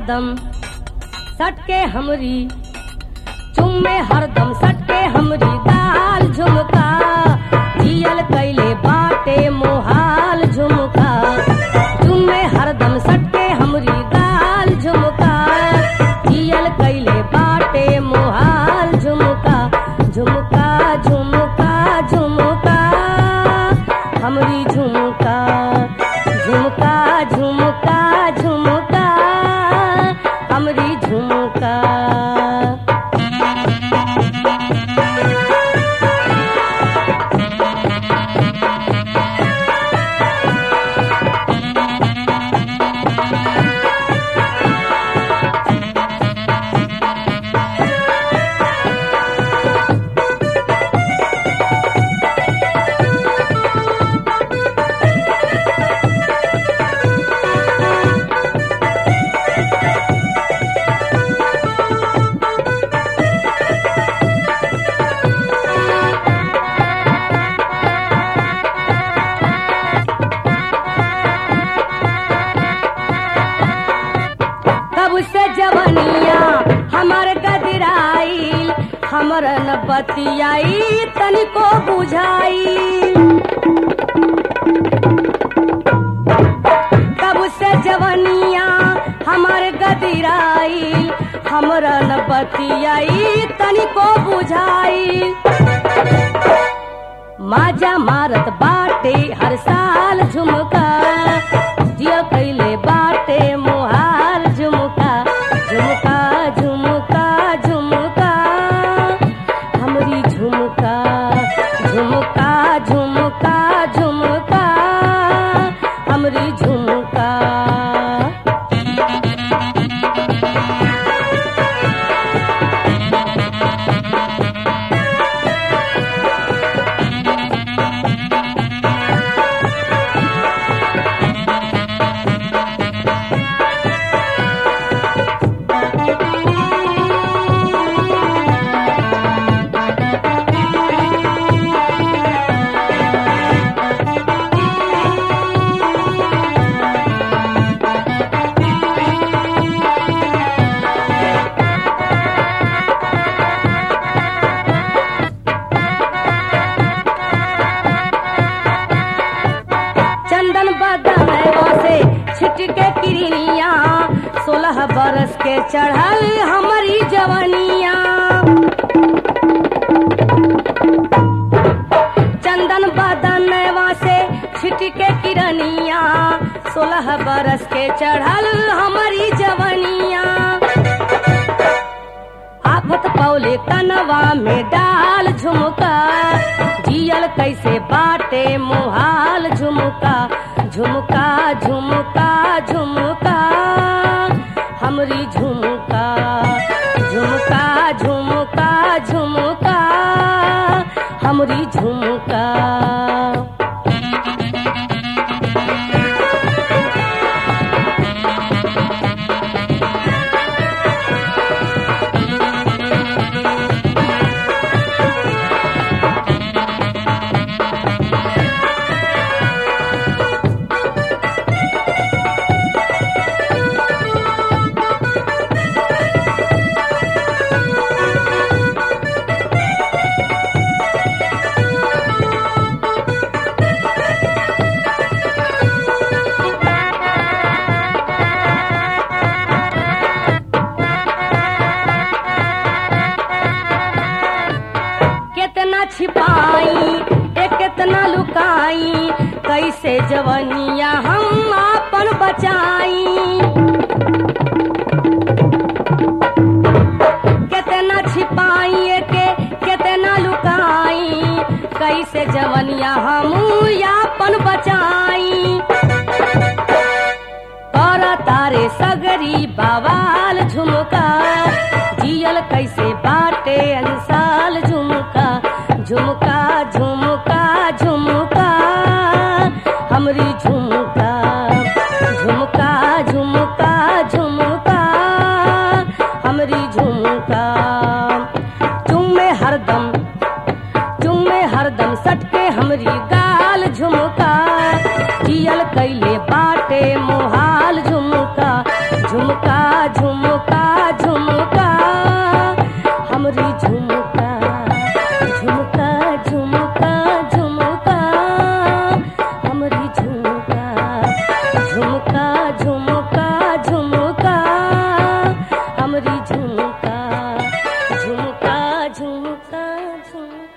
हरदम सटके हमरी चुम्मे हरदम सटके हमरी दाल झुमका जियल कैले बाटे मोहाल झुमका चुम्मे हरदम सटके हमरी दाल झुमका जियल कैले बाटे मोहाल झुमका झुमका झुमका झुमका हमरी झुमका झुमका झुमका झुमका हमरी झुमका कब से जवनिया हमर गदराई हमर न बतियाई तनिको बुझाई कब से जवनिया हमर गदराई हमर न बतियाई तनिको बुझाई माजा मारत बाटे हर साल झुमका जिया कैले बाटे मोहाल झुमका झुमका झुमका झुमका हमरी झुमका झुमका झुमका झुमका हमरी झुमका चंदन बदनवा से छिटके किरनिया सोलह बरस के चढ़ल हमारी जवनिया चंदन बदनवा से छिटके किरनिया सोलह बरस के चढ़ल हमारी जवनिया आफत पौले कनवा में डाल झुमका जियल कैसे बाटे मुहाल झुमका झुमका झुमका झुमका हमरी झुमका झुमका झुमका झुमका हमरी झुमका कितना छिपाई ए कितना लुकाई कैसे जवनिया हम आपन बचाई कितना छिपाई ए के कितना लुकाई कैसे जवनिया हम आपन बचाई कर तारे सगरी बवाल झुमका जियल कैसे बाटे अंसाल झुमका झुमका झुमका झुमका हमरी झुमका झुमका झुमका झुमका हमरी झुमका चुम्मे हरदम चुम्मे हरदम सटके हमरी गाल झुमका जियल कैले बाटे मोहाल झुमका झुमका झुमका झुमका झुमका